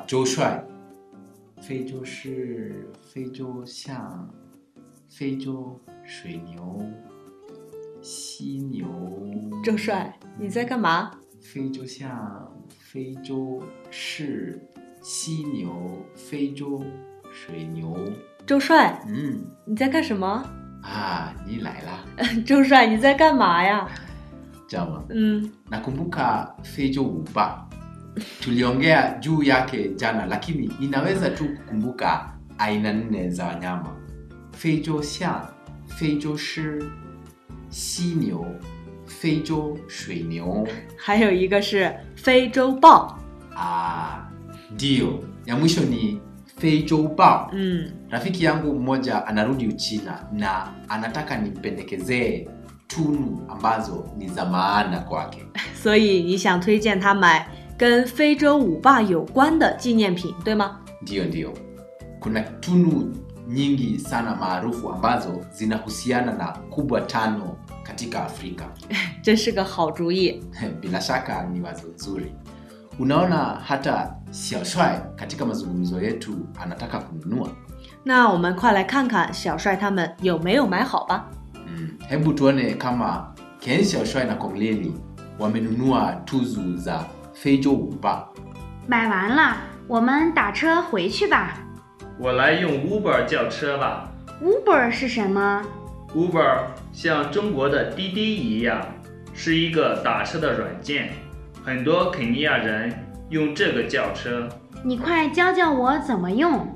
周帅，非洲是非洲象，非洲水牛，犀牛。 周帅，你在干嘛？ 非洲象，非洲是犀牛，非洲水牛。 周帅， 嗯你在干什么？ 啊，你来啦， 周帅，你在干嘛呀？ 知道吗？ 嗯， nakumbuka Fejo Uba tuliongea juu yake jana, lakini ninaweza tu kukumbuka aina nne za wanyama: Fejo Xiang, Fejo Shi, 犀牛、非洲水牛。 还有一个是非洲豹。 Ah, ndio ya mwisho ni Fejo Bao. 嗯， Rafiki yangu mmoja anarudi Uchina na anataka nimpendekezee tunu ambazo ni za maana kwake. 所以你想推荐他买跟非洲舞霸有关的纪念品，对吗？ Ndiyo, ndiyo, kuna tunu nyingi sana maarufu ambazo zinahusiana na kubwa tano katika Afrika. 真是个好主意。 Bila shaka ni wazo nzuri. Unaona, hata Xiaoshuai katika mazungumzo yetu anataka kununua. 那我们快来看看小帅他们有没有买好吧。 Mm, hebu tuone kama Ken Xiaoshuai na Kong Lili wamenunua tuzu za Feijo Wuba. 买完了，我们打车回去吧。 我来用 Uber 叫车吧。 Uber 是什么？ Uber 像中国的滴滴一样，是一个打车的软件，很多肯尼亚人用这个叫车。 你快教教我怎么用。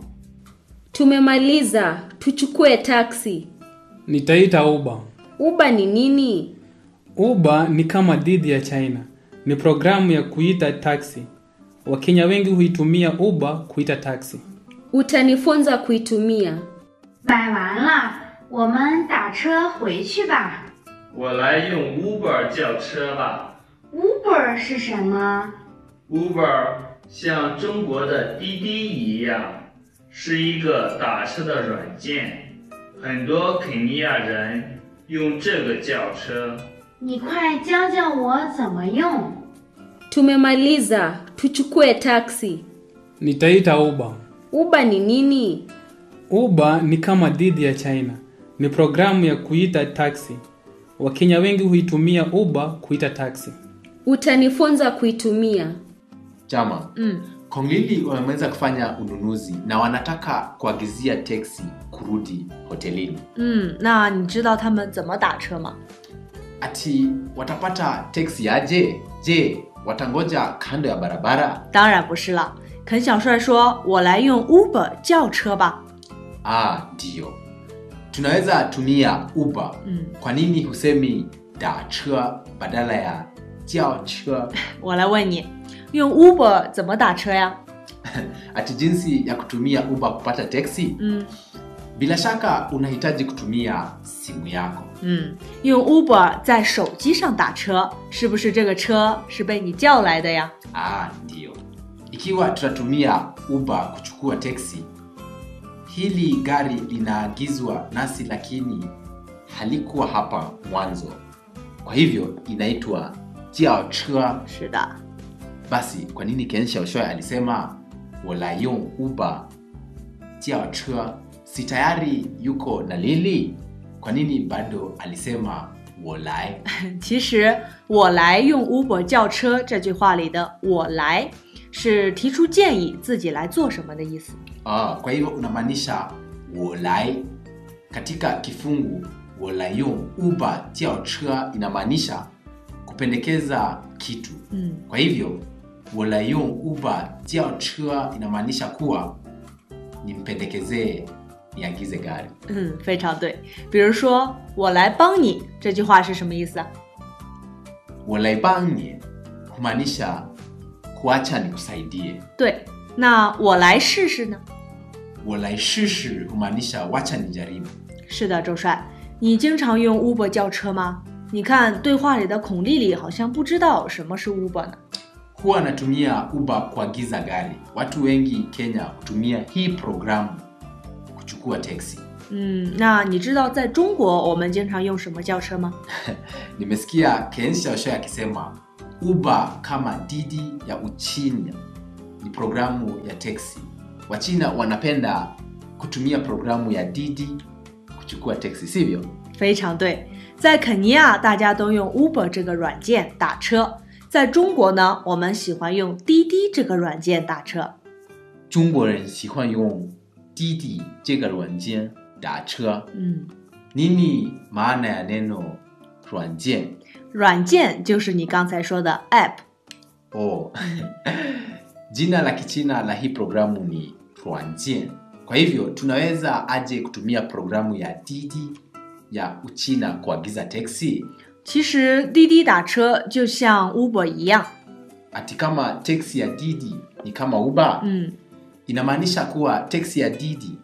Tumemaliza, tuchukue taksi. Nitaita Uber. Uber ni nini? Uber ni kama didi ya China. Ni programu ya kuita taksi. Wakenya wengi huitumia Uber kuita taksi. Utanifunza kuitumia. 买完了，我们打车回去吧。 我来用 Uber 叫车吧。 Uber 是什么？ Uber 像中国的滴滴一样，是一个打车的软件，很多肯尼亚人用这个叫车。 你快教教我怎么用。 Tumemaliza, tuchukue taksi. Nitaita Uber. Uber ni nini? Uber ni kama didi ya China. Ni programu ya kuita taksi. Wakenya wengi huitumia Uber kuita taksi. Utanifunza kuitumia. Chama, 嗯， Kong Lili wameweza kufanya ununuzi na wanataka kuagizia teksi kurudi hotelini. 嗯，那你知道他们怎么打车吗？ Ati watapata teksi aje? Je, watangoja kando ya barabara? 当然不是了。肯小帅说：“我来用 Uber 叫车吧。 Ah, ndiyo. Tunaweza tumia Uber. ” 嗯， Kwa nini husemi dacha badala ya jiaoche? 我来问你，用 Uber 怎么打车呀？ Ati jinsi ya kutumia Uber kupata teksi? 嗯 Bila shaka unahitaji kutumia simu yako. 嗯，用 Uber 在手机上打车，是不是这个车是被你叫来的呀？ Ah, ndiyo. Ikiwa tutatumia Uber kuchukua teksi, hili gari linaagizwa nasi, lakini halikuwa hapa mwanzo, kwa hivyo inaitwa jiaoche. 是的， Basi kwa nini Ken Xiaoshui alisema wala yong Uber jiaoche? Si tayari yuko na Lili? Kwa nini bado alisema wolai? 其实我来用 Uber 叫车这句话里的“我来”是提出建议，自己来做什么的意思。 Ah, kwa hivyo unamaanisha wolai katika kifungu wolayong uba jiaoche inamaanisha kupendekeza kitu. 嗯， Kwa hivyo wolayong uba jiaoche inamaanisha kuwa nimpendekezee niagize gari. 嗯，非常对。比如说“我来帮你”这句话是什么意思啊？ Walaibanye humaanisha kuacha nikusaidie. 对，那我来试试呢？ Walaishishi humaanisha wacha nijaribu. 是的，周帅，你经常用 Uber 叫车吗？你看对话里的孔丽丽好像不知道什么是 Uber 呢。 Huwa anatumia Uber kuagiza gari. Watu wengi Kenya hutumia hii programu kuchukua teksi. 嗯，那你知道在中国我们经常用什么叫车吗？ Nimesikia Ken Xiaoshui akisema Uber kama didi ya Uchina. ni programu ya teksi. Wachina wanapenda kutumia programu ya Didi kuchukua teksi, sivyo? 非常对，在肯尼亚大家都用 Uber 这个软件打车，在中国呢，我们喜欢用滴滴这个软件打车。 中国人喜欢用滴滴这个软件打车。 嗯， Nini maana ya neno 软件？ 软件就是你刚才说的 App。 Oh. Jina la Kichina la hii programu ni Ruanjian. Kwa hivyo tunaweza aje kutumia programu ya Didi ya Uchina kuagiza teksi? 其实滴滴打车就像 Uber 一样， Ati kama teksi ya Didi ni kama Uber? 嗯， Inamaanisha kuwa teksi ya Didi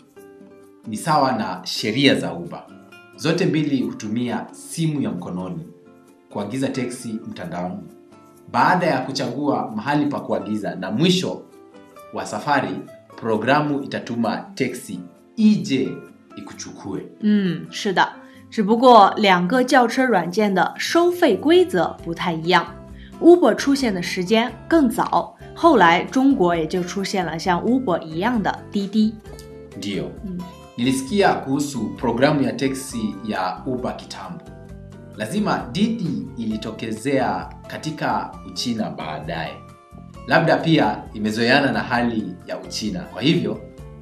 ni sawa na sheria za Uber. Zote mbili hutumia simu ya mkononi kuagiza teksi mtandaoni. Baada ya kuchagua mahali pa kuagiza na mwisho wa safari, programu itatuma teksi ije ikuchukue. 嗯，是的，只不过两个轿车软件的收费规则不太一样。Uber 出现的时间更早，后来中国也就出现了像 Uber 一样的滴滴。 Ndiyo. Mm. Nilisikia kuhusu programu ya teksi ya Uber kitambo. Lazima Didi ilitokezea katika Uchina baadaye. Labda pia imezoeana na hali ya Uchina. Kwa hivyo,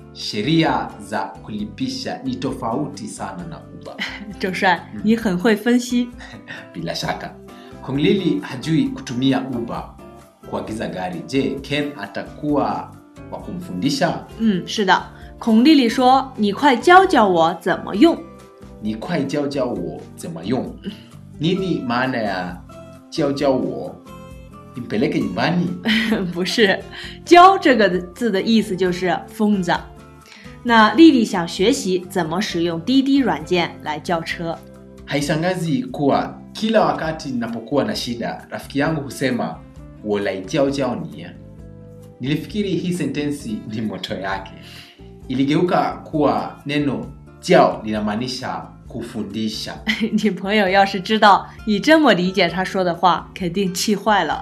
sheria za kulipisha ni tofauti sana na Uber. 周帅，你很会分析。 Bila shaka. Konglili hajui kutumia Uber kuagiza gari. Je, Ken atakuwa wa kumfundisha? 嗯，是的，孔丽丽说：“你快教教我怎么用。 ni kwai jiao jiao wo zema yong nini maana ya jiao jiao wo nimpeleke nyumbani ” 不是，“教”这个字的意思就是疯子。那丽丽想学习怎么使用滴滴软件来叫车。 haishangazi kuwa kila wakati ninapokuwa na shida rafiki yangu husema wolai jiao jiao ni nilifikiri hii sentensi ni moto yake iligeuka kuwa neno jiao linamaanisha kufundisha 你朋友要是知道你这么理解他说的话，肯定气坏了。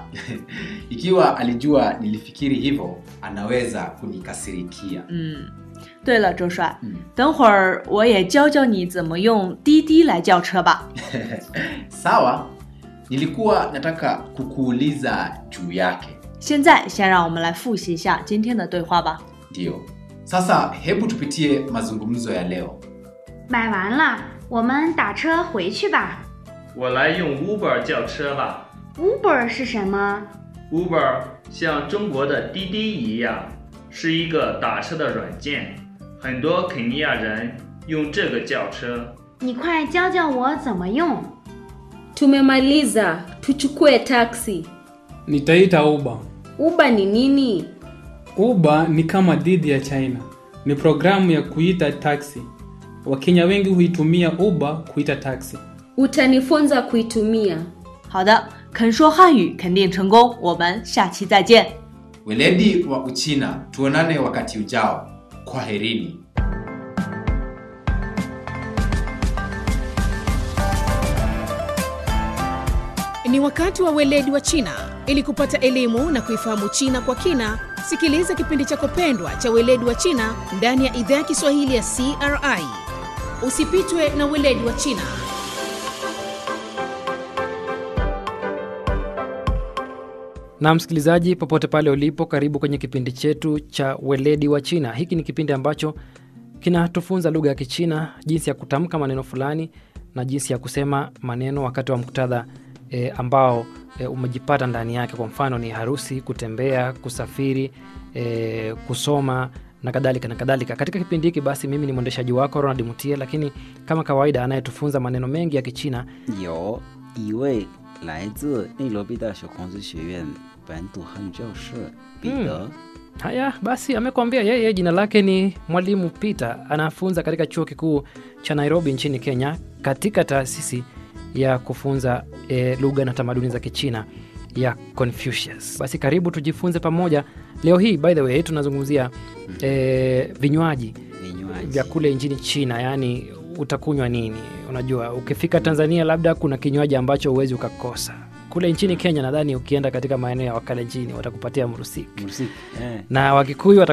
ikiwa alijua nilifikiri hivyo anaweza kunikasirikia 嗯，对了，周帅， 嗯等会儿我也教教你怎么用滴滴来叫车吧。 sawa nilikuwa nataka kukuuliza juu yake 现在先让我们来复习一下今天的对话吧。 ndiyo sasa hebu tupitie mazungumzo ya leo 买完了，我们打车回去吧。 我来用 Uber 叫车吧。 Uber 是什么？ Uber 像中国的滴滴一样，是一个打车的软件，很多肯尼亚人用这个叫车。 你快教教我怎么用。 Tumemaliza, tuchukue taksi. Nitaita Uber. Uber ni nini? Uber ni kama Didi ya China, ni programu ya kuita taksi. Wakenya wengi huitumia Uber kuita taksi. Utanifunza kuitumia. 好的，肯说汉语肯定成功，我们下期再见。 weledi wa uchina tuonane wakati ujao kwaherini Ni wakati wa weledi wa China. Ili kupata elimu na kuifahamu China kwa kina, sikiliza kipindi chako pendwa cha weledi wa China ndani ya idhaa ya Kiswahili ya CRI. Usipitwe na weledi wa China. na msikilizaji popote pale ulipo karibu kwenye kipindi chetu cha weledi wa china hiki ni kipindi ambacho kinatufunza lugha ya kichina jinsi ya kutamka maneno fulani na jinsi ya kusema maneno wakati wa muktadha e, ambao e, umejipata ndani yake kwa mfano ni harusi kutembea kusafiri e, kusoma na kadhalika na kadhalika katika kipindi hiki basi mimi ni mwendeshaji wako ronald mutie lakini kama kawaida anayetufunza maneno mengi ya kichina 有一位来自内罗毕大学孔子学院本土汉语教师彼得。 haya basi amekwambia yeye jina lake ni mwalimu peter anafunza katika chuo kikuu cha nairobi nchini kenya katika taasisi ya kufunza e, lugha na tamaduni za kichina ya confucius basi karibu tujifunze pamoja leo hii by the way tunazungumzia e, vinywaji vinywaji vya kule nchini china yaani utakunywa nini unajua ukifika tanzania labda kuna kinywaji ambacho huwezi ukakosa kule nchini kenya nadhani ukienda katika maeneo ya wakalenjini watakupatia mrusik Murusik. Eh. na wakikuyu